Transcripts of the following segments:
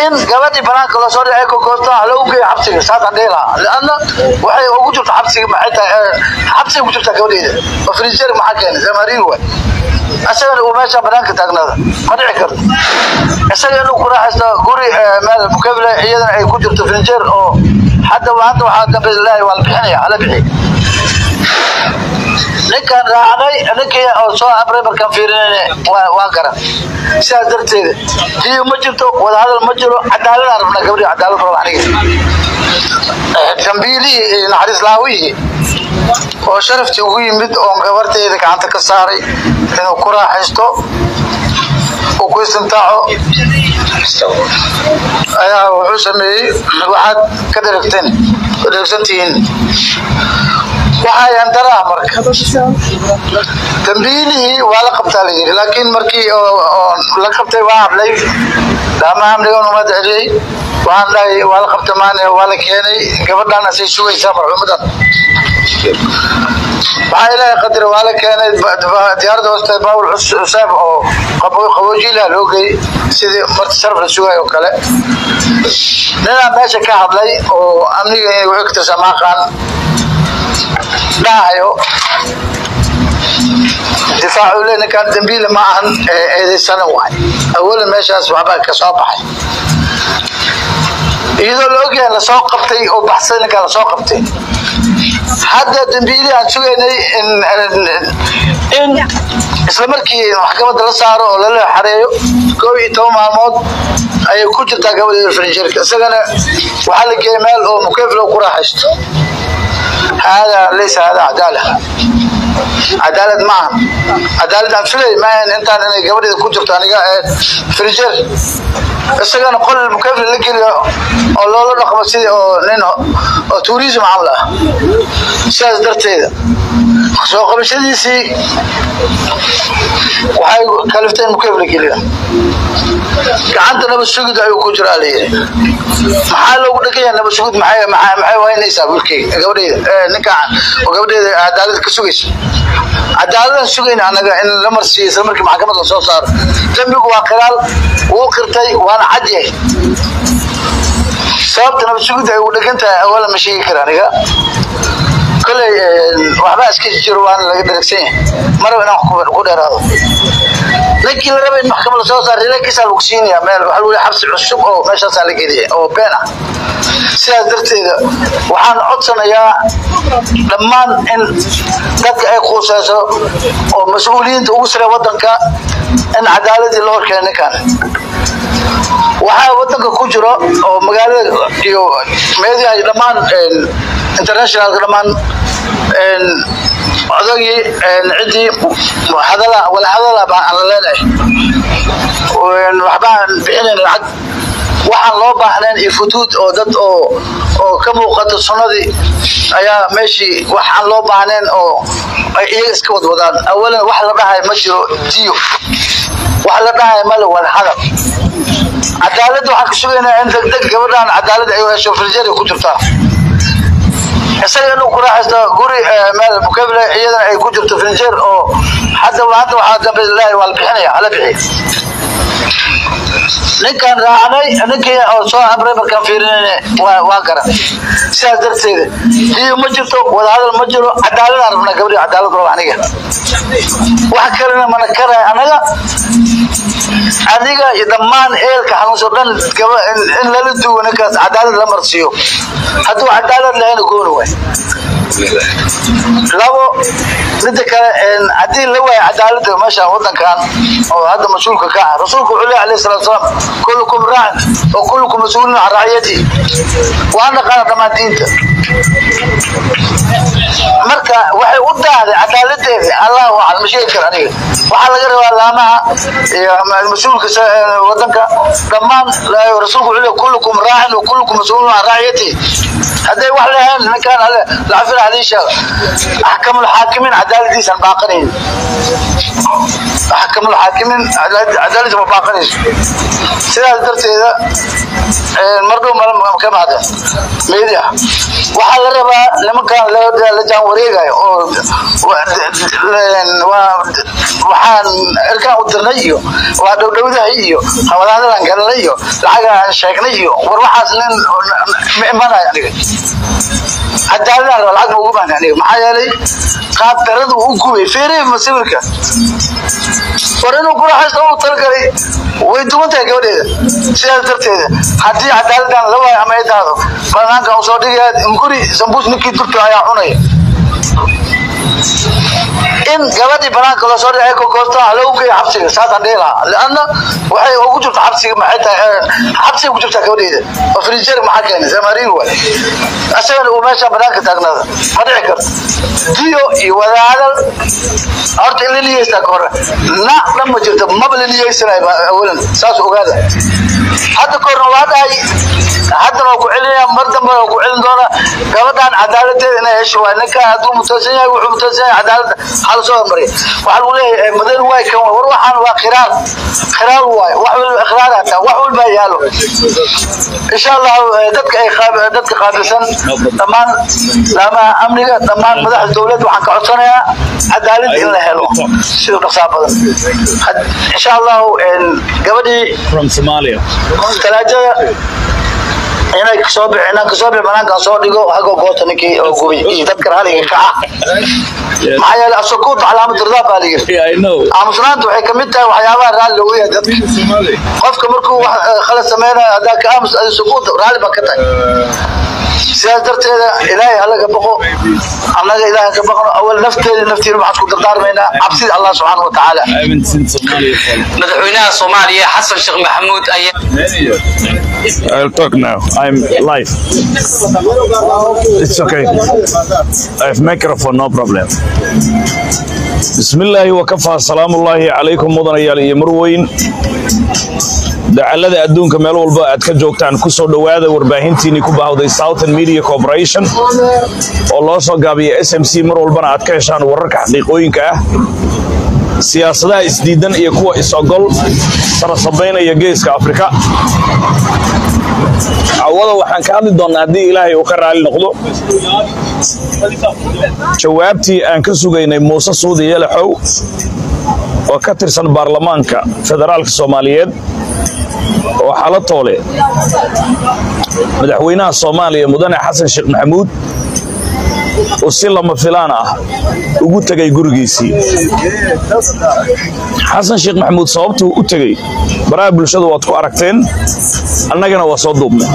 in gabadhii banaanka loo soo dhacay kokoosto ha loogu geeyo xabsiga saasaan dhihi lahaa lianna waxay ugu jirta xabsiga maxay tahay xabsiga ku jirta gabadheeda oo frinjeer maxaa keenay zamariir waay isagana uu meesha banaanka taagnaada ma dhici karto isaga inuu ku raaxaysto guri meel mukabile iyadana ay ku jirto frinjeer oo hadda hadda waxaa dambe ilaahay waa la bixinaya hala bixiy ninkaan raacnay ninkii oo soo amray markaan fiirinayna waan garan sidaas darteeda diyo ma jirto wadahadal ma jiro cadaaladaan rabnaa gabadhii cadaalad raba aniga dambiilihii naxariis laawihii oo sharaftii ugu yimid oo gabarteeda gacanta ka saaray inuu ku raaxaysto uu ku istimtaaco ayaa wuxuu sameeyey waxaad ka dheragteen ka dheragsantihiin waxaa yandaraha marka dambiilihii waa la qabtaa la yidhi laakiin markii la qabtay waa hadlay laama amnigan umad celiyey waxaan dhahay waa la qabta maane waa la keenay gabadhan asay sugaysaa marxuumadan waxaa ilaahay qadar waa la keenay diyaaradda hooste baawul cusaab oo qaboojiilaha loo geeyey sidii marti sharaf la sugaay oo kale ninaa meesha ka hadlay oo amniga inay wuxuu ka tirsaa maaqaan dhahayo difaacu le ninkaan dambiile ma ahan eedaysana waay awalan meeshaas waxbaa ka soo baxay iyadoo la ogyahay lasoo qabtay oo baxsay ninkaa lasoo qabtay hadda dambiilii aan sugaynay in isla markii maxkamadda la saaro oo lala xareeyo koob iyo toban maalmood ayay ku jirtaa gabadheeda farinjeerka isagana waxaa la geeyay meel oo mukeflo ku raaxaysto hada laysa hada cadaala cadaalad maaha cadaalad aan filay maahan intaan inay gabadheeda ku jirto aniga farinjeer isagana qol mukefle la geliyo oo loola dhaqmo sidii oo nin oo turism camal ah sidaas darteeda soo qabashadiisii waxay kalifteen mukefle geliya gacanta nabad sugid ayuu ku jiraa layidhi maxaa loogu dhegaya nabad sugid maxay waynaysaa wiilkeyga gabadheeda ninka oo gabadheeda cadaalad ka sugaysa cadaaladaan sugayna anaga in la marsiiyo isla markii maxkamad la soo saaro dembigu waa qiraal wuu qirtay waana cad yahay sababta nabad sugid ay ugu dhegan tahay awala ma sheegi kara aniga koley waxbaa iska jiro waana laga dharagsan yahay maraba inaan ku dheeraado ninkii la raba in maxkamad lasoo saar rilakiisaa lagu siinaya meel waxaa lagu xabsi cusub oo meeshaasaa la geliya oo been ah sidaas darteeda waxaan codsanayaa dhammaan in dadka ay quuseyso oo mas-uuliyiinta ugu sare wadanka in cadaaladii loo horkeena ninkan waxaa wadanka ku jiro oo magaalada iyo meediha dhammaan internationalka dhammaan odagii ciddii hadala wala hadala baan aan la leenahay waxbaan bixinayn lacag waxaan loo baahnayn iyo futuud oo dad oo oo ka muuqata sunnadii ayaa meeshii waxaan loo baahnayn oo ay iyaga iska wadwadaan awalan wax la dhahay ma jiro diyo wax la dhahay male wada hadal cadaaladda waxaan ka sugaynaa in degdeg gabadhan cadaalad ay hesho firjari ku jirtaa isaga inuu ku raaxaysto guri meel mukabile iyadana ay ku jirto frinjeer oo hadda hadda waxaa dambe ilaahay waa la bixinaya hala bixiy ninkaan raacnay ninkii oo soo amray markaan fiirinayna waa garan sidaas darteeda diyo ma jirto wadahadal ma jiro cadaaladaan rabnaa gabadhii cadaalad raba aniga wax kalena mana karay anaga adiga iyo dhammaan eelka xanuunso dhan in lala duwo ninkaas cadaalad la marsiiyo hadduu cadaalad lahayna gooni waay labo midda kale haddii la waayo cadaalada meeshaan wadankan oo hadda mas-uulka ka ah rasuulku wuxuu leeyahay alayhi salatu wasalaam kullukum raacin wa kullukum mas-uulun can raciyatihi waa naqaana dhammaan diinta marka waxay u daahday cadaaladeeda allah aclam ma sheegi kara aniga waxaa laga rabaa laamaha iyo mas-uulka wadanka dhammaan rasuulku wuxuu leeyahay kullukum raacin wa kullukum mas-uulun can raciyatihi hadday wax lahayn ninkaan lacafin hadii sheega axkamu lxaakimiin cadaaladiisan baaqanayn axkamu lxaakimiin cadaaladiisa ma baaqanayso sidaas darteeda mar dhow ka mahadeen media waxaa la rabaa nimankan la jaan wareegayo oo waxaan erkaan u dirnay iyo waa dhowdhowdahay iyo hawadaadalaan galalay iyo lacagaan sheegnay iyo war waxaas nin ma imanayo aniga cadaaladaan raba lacag ma ugu baahnay aniga maxaa yeelay qaab daradu u gubay feerey masawirka war inuu guraxaysta u talagalay way duwan tahay gabadheeda sidaas darteeda haddii cadaaladaan la waayo ama ay dahdo banaanka u soo dhigaya guri sambuus ninkii durto ayaa cunaya in gabadhii banaanka loo soo dhigay gogoota lagu geeyo xabsiga saasaan dhihi lahaa lanna waxay ugu jirta xabsiga maxay tahay xabsiga ku jirtaa gabadheeda oo frijer maxaa keenay samariin waay asagana uu meesha banaanka taagnaada ma dhici karto diyo iyo wadaadal horta in la niyeystaa ka hore na dhan ma jirto maba la niyeysanay awalan saas ogaada hadda korna waa dhahay haddana waa ku celinaya mar dambe waa ku celin doona gabadhan cadaaladeeda inay hesho waay ninka hadduu mutaysan yahay wuxuu mutaysan yahay cadaaladda waxaa lasoo hormariya waxaa lagu leeyahay madan waay kan war waxaan waa khiraar khiraar waay wax walba ikhraar hataa wax walba yaalo insha allah dadka ay dadka qaabilsan dhammaan laamaha amniga dhammaan madaxda dowladda waxaan ka codsanayaa cadaalad in la helo sida dhaqsaa badan insha allah gabadhii from Somalia. talaajada inay kasoo bix inaan kasoo bix banaankan soo dhigo hago goota ninkii oo gubay iyo dadka raaliga ka ah maxaa yeelay asukuut calaamad irdaa baa la yiri Yeah, I know. aamusnaanta waxay kamid tahay waxyaabaha raalli loogu yahay dadka qofka markuu wax khalad sameynayo haddaa ka aamus adi sukuut raalli baa ka tahay sidaas darteeda ilaahay halaga baqo annaga ilaahay ka baqno awal nafteeda naftiina waxaan isku dardaarmaynaa cabsida allah subxaana wa tacaala I haven't seen Somalia for madaxweynaha soomaaliya xasan sheekh maxamuud ayaa many years. I'll talk now. I'm live. It's okay. I have microphone, no problem. بسم الله وكفى سلام الله عليكم مدنيال iyo marweyn dacalada adduunka meel walba aad ka joogtaan ku soo dhowaada warbaahintiinii ku baahday Southern Media Corporation oo loo soo gaabiya SMC mar walbana aad ka heshaan wararka xaqiiqooyinka ah siyaasadaha isdiidan iyo kuwa is-ogol sarasabaynaya geeska afrika cawada waxaan ka hadli doonnaa haddii ilaahay uu ka raali noqdo jawaabtii aan ka sugaynay muuse suudi yelaxow oo ka tirsan baarlamaanka federaalka soomaaliyeed oo xalo toole madaxweynaha soomaaliya mudane xasan sheekh maxamuud oo si lama filaan ah ugu tegay gurigiisii xasan sheekh maxamuud sababtuu u tegey baraha bulshada waad ku aragteen annagana waa soo duubnay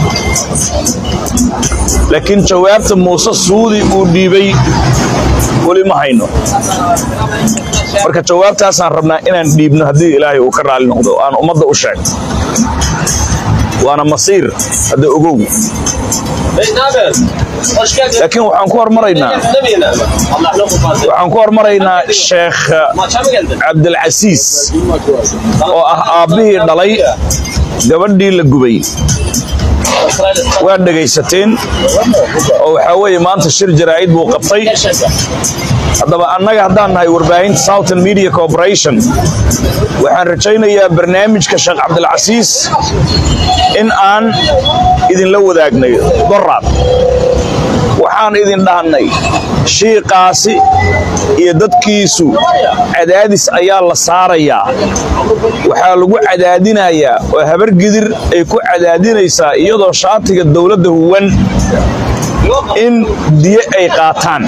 laakiin jawaabta muuse suudi uu dhiibay weli ma hayno marka jawaabtaasaan rabnaa inaan dhiibno haddii ilaahay uu ka raali noqdo aan ummadda u sheegno waana masiir hadda ogow laakiin waxaan ku hormaraynaa waxaan ku hormaraynaa sheekh cabdilcasiis oo ah aabbihii dhalay gabadhii la gubay waa dhegaysateen oo waxaa weeye maanta shir jaraa'id buu qabtay haddaba annaga haddaan nahay warbaahinta southern media corporation waxaan rajaynayaa barnaamijka sheekh cabdilcasiis in aan idinla wadaagnay doraad waxaan idin dhahnay shiiqaasi iyo dadkiisu cadaadis ayaa la saarayaa waxaa lagu cadaadinayaa oo habargidir ay ku cadaadinaysaa iyadoo shaatiga dowladda huwan in diye ay qaataan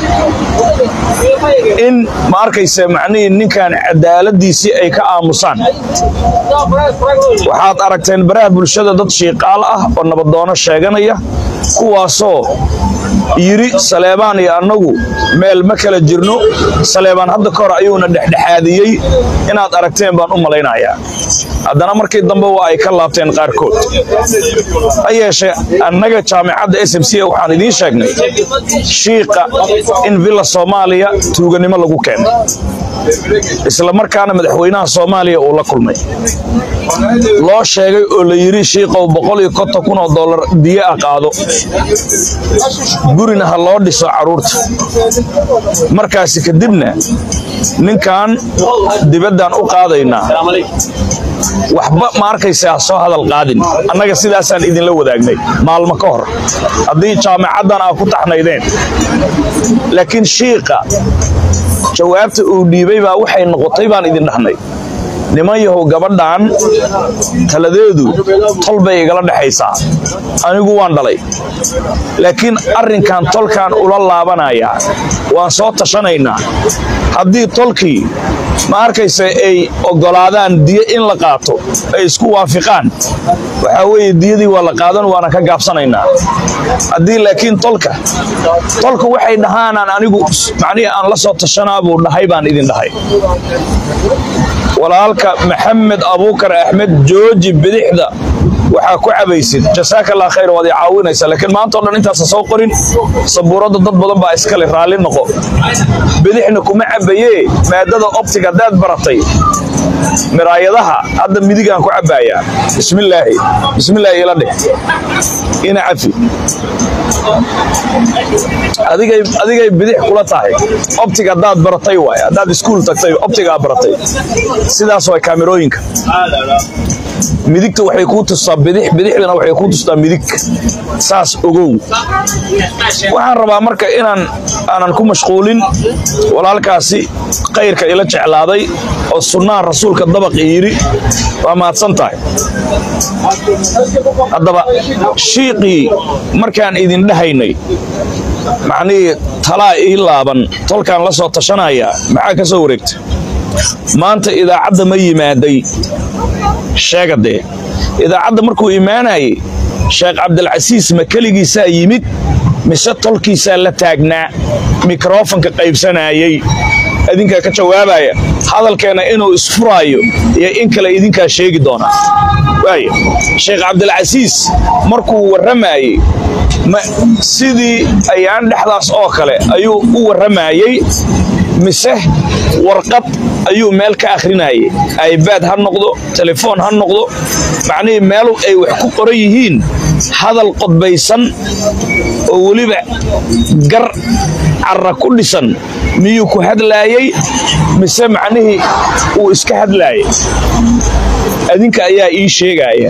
in ma arkaysa macnihii ninkan cadaaladiisii ay ka aamusaan waxaad aragteen baraha bulshada dad shiiqaal ah oo nabadoono sheeganaya kuwaasoo yidhi saleebaan iyo annagu meel ma kala jirno saleebaan hadda ka hor ayuuna dhexdhexaadiyey inaad aragteen baan u malaynayaa haddana markii dambe waa ay ka laabteen qaarkood ha yeeshee annaga jaamicadda s m c waxaan idiin sheegnay shiiqa in villa soomaaliya tuuganimo lagu keenay isla markaana madaxweynaha soomaaliya uu la kulmay loo sheegay oo la yidhi shiiqow boqol iyo konton kun oo dollar diye ah qaado gurina ha loo dhiso carruurta markaasi kadibna ninkan dibaddaan u qaadaynaa waxba ma arkaysa ha soo hadal qaadin annaga sidaasaan idinla wadaagnay maalmo ka hor haddii jaamicaddan aa ku taxnaydeen laakiin shiiqa jawaabta uu dhiibay baa waxay noqotay baan idin dhahnay niman yahow gabadhan taladeedu tol bay igala dhexaysaa anigu waan dhalay laakiin arrinkan tolkaan ula laabanayaa waan soo tashanaynaa haddii tolkii ma arkaysa ay oggolaadaan diyo in la qaato ay isku waafiqaan waxaa weeye diyadii waa la qaadan waana ka gaabsanaynaa haddii laakiin tolka tolka waxay dhahaanaan anigu macnihii aan la soo tashanaa buu dhahay baan idin dhahay walaalka maxamed abuukar axmed jooji bidixda waxaa ku cabaysid jasaaka allah khayr waad i caawinaysa laakiin maanta o dhan intaasa soo qorin sabuuradda dad badan baa iskale raalli noqo bidixna kuma cabayee maadada optiga haddaad baratay miraayadaha hadda midigaan ku cabaayaa bismillaahi bismillaahi ila dheh ina cafi adigay adigay bidix kula tahay optiga haddaad baratay waay haddaad iskuul tagtay optigaa baratay sidaas waa kaamirooyinka midigta waxay kuu tustaa bidix bidixdana waxay kuu tustaa midig saas ogow waxaan rabaa marka inaan aanan ku mashquulin walaalkaasi khayrka ila jeclaaday oo sunnaha rasuulka dabaq yidhi waa mahadsan tahay haddaba shiiqii markaan idin dhahaynay macnihii talaa ii laaban tolkaan la soo tashanaya maxaa ka soo wareegta maanta idaacadda ma yimaaday sheega dee idaacadda markuu imaanayay sheekh cabdilcasiis ma keligiisaa yimid mise tolkiisaa la taagnaa mikrofonka qaybsanayay idinkaa ka jawaabaya hadalkeenna inuu isfuraayo iyo in kale idinkaa sheegi doonaa waaya sheekh cabdilcasiis markuu warramayey sidii ayaan dhexdaas oo kale ayuu u warramayey mise warqad ayuu meel ka akhrinayay aybad ha noqdo telefoon ha noqdo macnihii meel ay wax ku qoran yihiin hadal qodbaysan oo weliba gar carra ku dhisan miyuu ku hadlaayey mise macnihii uu iska hadlaayay adinka ayaa ii sheegaaya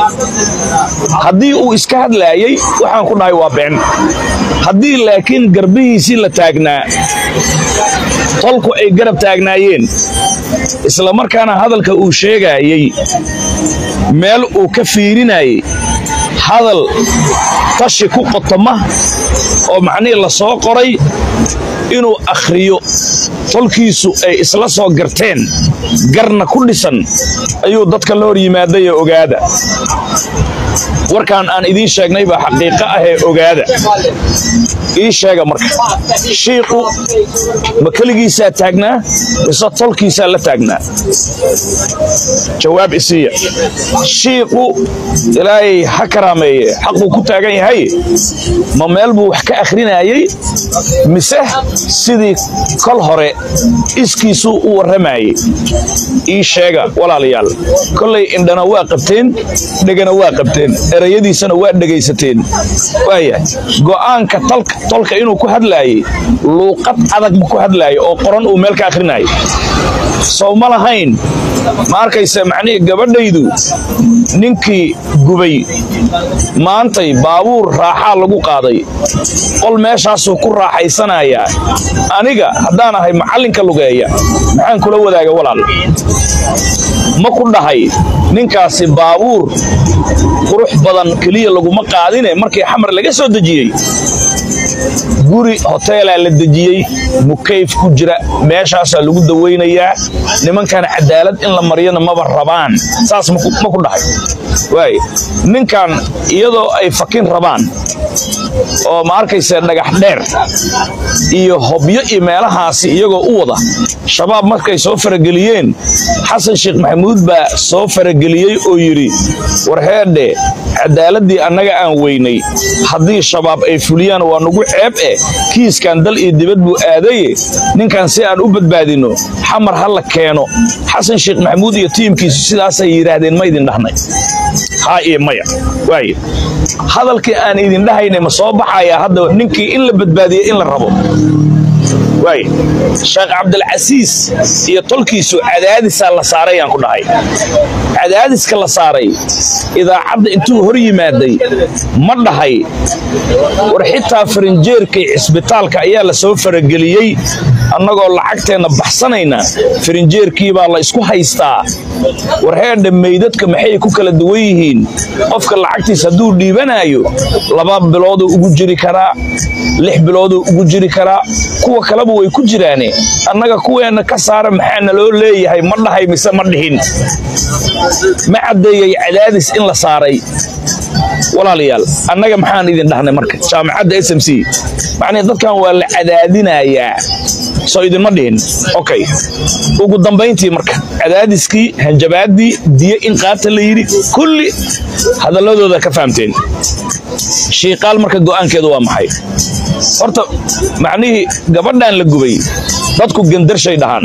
haddii uu iska hadlaayey waxaan ku dhahay waa been haddii laakiin garbihiisii la taagnaa tolku ay garab taagnaayeen isla markaana hadalka uu sheegaayey meel uu ka fiirinayay hadal tashi ku qotoma oo macnihii la soo qoray inuu akhriyo tolkiisu ay isla soo garteen garna ku dhisan ayuu dadka la hor yimaadayee ogaada warkaan aan idiin sheegnay baa xaqiiqo ahee ogaada ii sheega marka shiiqu ma keligiisaa taagnaa mise tolkiisaa la taagnaa jawaab isiiya shiiqu ilaahay ha karaameeye xaquu ku taagan yahay ma meel buu wax ka akhrinayey mise sidii kol hore iskiisuu u warramayey ii sheega walaalayaal kollay indhana waa qabteen dhegana waa qabteen erayadiisana waa dhegaysateen waaya go'aanka tolka inuu ku hadlaayey luuqad adag ma ku hadlaaya oo qoran uu meel ka akhrinayay sow ma lahayn ma arkaysa macnihii gabadhaydu ninkii gubay maantay baabuur raaxaa lagu qaaday qol meeshaasuu ku raaxaysanayaa aniga haddaan ahay macallinka lugeeya maxaan kula wadaaga walaal ma ku dhahay ninkaasi baabuur qurux badan keliya laguma qaadine markii xamar laga soo dejiyey guri hoteelaa la dejiyey mukayf ku jira meeshaasaa lagu dawaynayaa nimankan cadaalad in la maryana maba rabaan saas ma ku dhahay waay ninkan iyadoo ay fakin rabaan oo ma arkaysa dhagax dheer iyo hobyo iyo meelahaasi iyagoo u wada shabaab markay soo farageliyeen xasan sheekh maxamuud baa soo farageliyey oo yidhi warheedhe cadaaladii annaga aan weynay haddii shabaab ay fuliyaan waa nugu ceeb eh kiiskan dal iyo dibad buu aadaye ninkan si aan u badbaadinno xamar ha la keeno xasan sheekh maxamuud iyo tiimkiisu sidaasay yidhaahdeen ma idin dhahnay haa iyo maya waay hadalkii aan idin dhahaynay ma soo baxayaa hadda ninkii in la badbaadiye in la rabo waay sheekh cabdilcasiis iyo tolkiisu cadaadisaa la saaray aan ku dhahay cadaadiska la saaray idaacadda intuu hor yimaaday ma dhahay war xitaa farinjeerkay cisbitaalka ayaa la soo farageliyey annagoo lacagteenna baxsanayna farinjeerkii baa la isku haystaa war heedha meydadka maxay ku kala duwan yihiin qofka lacagtiis hadduu dhiibanaayo laba bilooduu ugu jiri karaa lix bilooduu ugu jiri karaa kuwa kaleba way ku jiraane annaga kuweenna ka saara maxaa naloo leeyahay ma dhahay mise ma dhihin ma caddeeyay cadaadis in la saaray walaalayaal annaga maxaan idin dhahnay marka jaamacadda s m c macnii dadkan waa la cadaadinayaa soo idinma dhihin okay ugu dambayntii marka cadaadiskii hanjabaaddii diyo in qaata la yidhi kulli hadalladooda ka fahamteen shiiqaal marka go'aankeedu waa maxay horta macnihii gabadhan la gubay dadku gendarshay dhahaan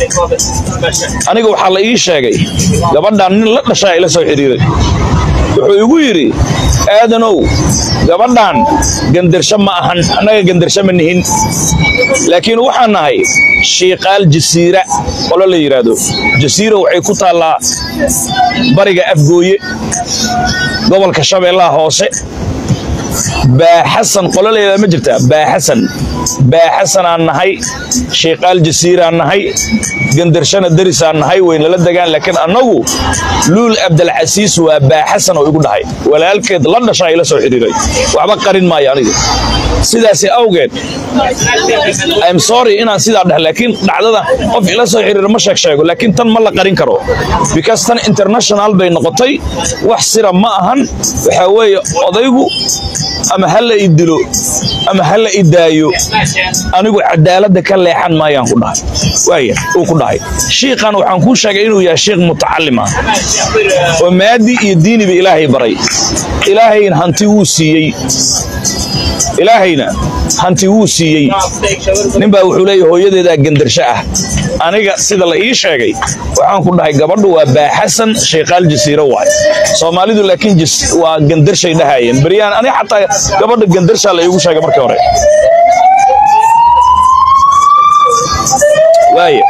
aniga waxaa la ii sheegay gabadhan nin la dhashaa ila soo xidhiiray wuxuu igu yidhi aadanow gabadhan gendarsho ma ahan annaga gendarsho ma nihin laakiin waxaan nahay shiiqaal jasiira qolo la yidhaahdo jasiira waxay ku taallaa bariga afgooye gobolka shabeellaha hoose baaxasan qolo la yidhahdo ma jirtaa baaxasan baaxasanaan nahay shiiqaal jasiiraan nahay gendarshana darisaan nahay waynala degaan laakiin annagu luul abdalcasiis waa baaxasan oo igu dhahay walaalkeed la dhashaa ila soo xidhiiray waxba qarin maayo aniga sidaasi awgeed im sorry inaan sidaa dhahay laakiin dhacdada qof ila soo xiriira ma sheeg sheego laakiin tan ma la qarin karo because tan international bay noqotay wax sira ma ahan waxaa weeye odaygu ama ha la i dilo ama ha la i daayo anigu cadaaladda ka leexan maayaan ku dhahay waaya uu ku dhahay shiikan waxaan kuu sheegay inuu yahay shiikh mutacalim ah oo maadi iyo diiniba ilaahay baray ilaahayna hanti wuu siiyey ilaahayna hanti wuu siiyey ninbaa wuxuu leeyahy hooyadeedaa gendarsho ah aniga sida la ii sheegay waxaan ku dhahay gabadhu waa baaxasan sheekaal jasiiro waay soomaalidu laakiin waa gendarshay dhahayeen beryaan aniga xataa gabadha gendarshaa la iigu sheegay markii hore waaya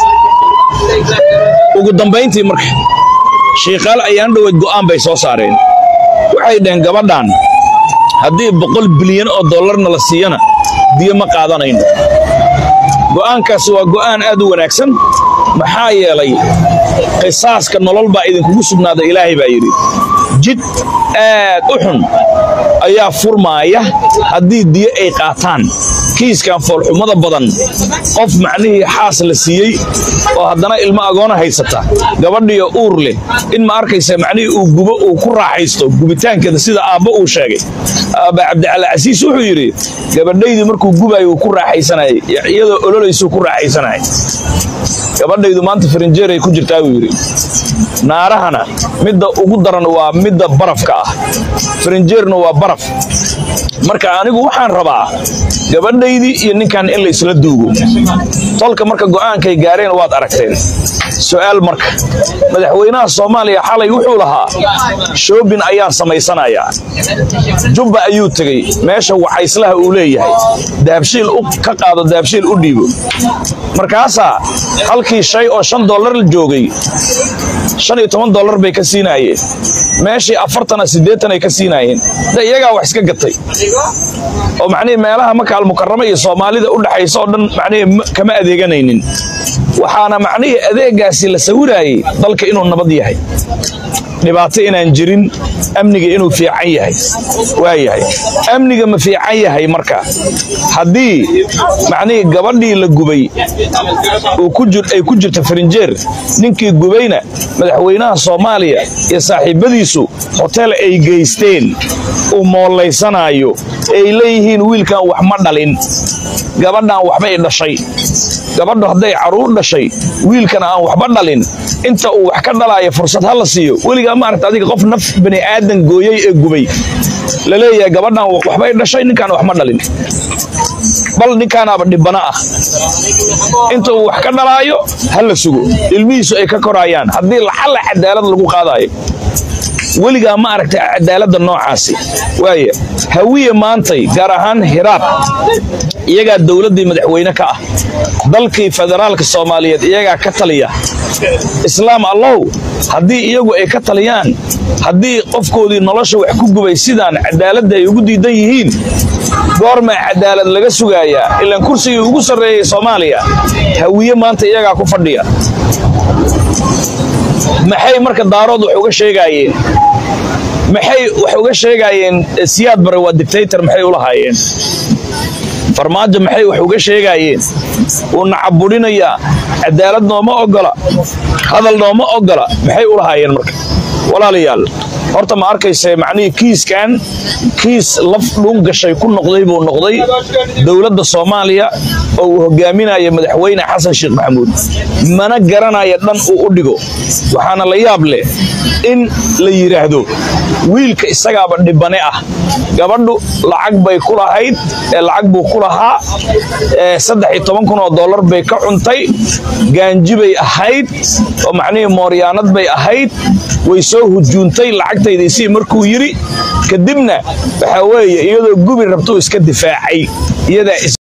ugu dambayntii marka shiikaal ayaan dhoweyd go'aan bay soo saareen waxay dhaheen gabadhan haddii boqol bilyan oo dollarna la siiyana diyo ma qaadanayno go'aankaasi waa go'aan aad u wanaagsan maxaa yeelay qisaaska nolol baa idinkugu sugnaada ilaahay baa yidhi jid aad u xun ayaa furmaaya haddii diyo ay qaataan kiiskan foolxumada badan qof macnihii xaas la siiyey oo haddana ilmo agoona haysata gabadhiyo uur leh in ma arkaysa macnihii uu gubo uu ku raaxaysto gubitaankeeda sida aabbo uu sheegay aabba cabdicali casiis wuxuu yidhi gabadhaydii markuu gubayo uu ku raaxaysanayay iyadoo ololaysuu ku raaxaysanayay gabadhaydu maanta farinjeeray ku jirtaa buu yidhi naarahana midda ugu daran waa midda barafka ah farinjeerna waa baraf marka anigu waxaan rabaa gabadhaydii iyo ninkan in la isla duugo tolka marka go'aankay gaareen waad aragteen su'aal marka madaxweynaha soomaaliya xalay wuxuu lahaa shoobin ayaan samaysanayaa jubba ayuu tegey meesha wacayslaha uu leeyahay dahabshiil ka qaado dahabshiil u dhiibo markaasaa halkii shay oo shan dollar la joogay shan iyo toban dollar bay ka siinaayeen meeshii afartana siddeetan ay ka siinaayeen de iyagaa wax iska gatay oo macnihii meelaha maka almukarama iyo soomaalida u dhaxaysa oo dhan macnihii kama adeeganaynin waxaana macnihii adeegaasi la sawiraayey dalka inuu nabad yahay dhibaato inaan jirin amniga inuu fiican yahay waa yahay amniga ma fiican yahay marka haddii macnihii gabadhii la gubay ay ku jirto farinjeer ninkii gubayna madaxweynaha soomaaliya iyo saaxiibbadiisu hotel ay geysteen uu moollaysanaayo ay leeyihiin wiilkan wax ma dhalin gabadhan waxbay dhashay gabadhu hadday carruur dhashay wiilkana aan waxba dhalin inta uu wax ka dhalaaya fursad ha la siiyo weligaa maaragta adiga qof naf bani aadan gooyey ee gubay la leeyahay gabadhan waxbay dhashay ninkaan wax ma dhalin bal ninkaanaaba dhibana ah inta uu wax ka dhalaayo ha la sugo ilmihiisu ay ka koraayaan haddii laxalla cadaalad lagu qaadaayo weligaa ma aragtay cadaaladda noocaasi waaya hawiye maantay gaar ahaan hiraab iyagaa dowladdii madaxweyne ka ah dalkii federaalka soomaaliyeed iyagaa ka taliya islaam allow haddii iyagu ay ka taliyaan haddii qofkoodii nolosha wax ku gubay sidaan cadaaladda ay ugu diidan yihiin goormaa cadaalad laga sugaayaa ilaan kursigii ugu sarreeyey soomaaliya hawiye maanta iyagaa ku fadhiya maxay marka daarood wax uga sheegaayeen maxay wax uga sheegaayeen siyaad bare waa dictator maxay u lahaayeen farmaajo maxay wax uga sheegaayeen wuu nacabudhinayaa cadaalad nooma ogola hadal nooma ogola maxay u lahaayeen marka walaalayaal horta ma arkayse macnihii kiiskan kiis laf dhuun gashay ku noqday buu noqday dowladda soomaaliya oo uu hogaaminaya madaxweyne xasan sheekh maxamuud mana garanaya dhan uu u dhigo waxaana la yaab leh in la yidhaahdo wiilka isagaaba dhibane ah gabadhu lacag bay ku lahayd ee lacag buu ku lahaa saddex iyo toban kun oo dollar bay ka cuntay gaanji bay ahayd oo macnihii mooryaanad bay ahayd way soo hujuuntay lacagtaydaisii markuu yidhi kadibna waxaa weeye iyadoo gubi rabtuu iska difaacay iyadaa